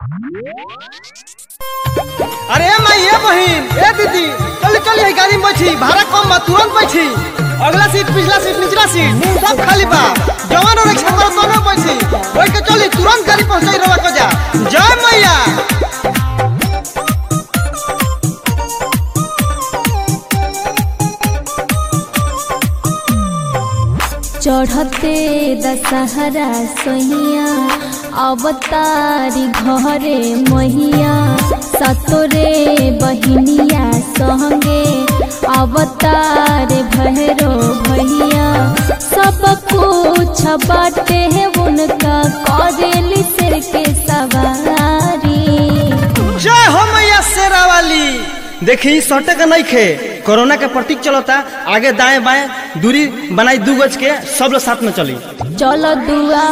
अरे माई ए बहिन ए दीदी चल चल ये गाड़ी में बैठी भाड़ा कम बा तुरंत बैठी अगला सीट पिछला सीट निचला सीट सब खाली बा जवान और रिक्शा पर दोनों बैठी बैठ के चली तुरंत गाड़ी पहुंचाई रवा को जा जय मैया चढ़ते दशहरा सोहिया अवतारी घरे महिया सतोरे बहिनिया संगे अवतार भैरो भैया सब कुछ बाटे उनका करेली सिर के सवारी जय हो मैया शेरा वाली देखी सटे का नहीं खे कोरोना के प्रतीक चलता आगे दाएं बाएं दूरी बनाई दू गज के सब लोग साथ में चली चलो दुआ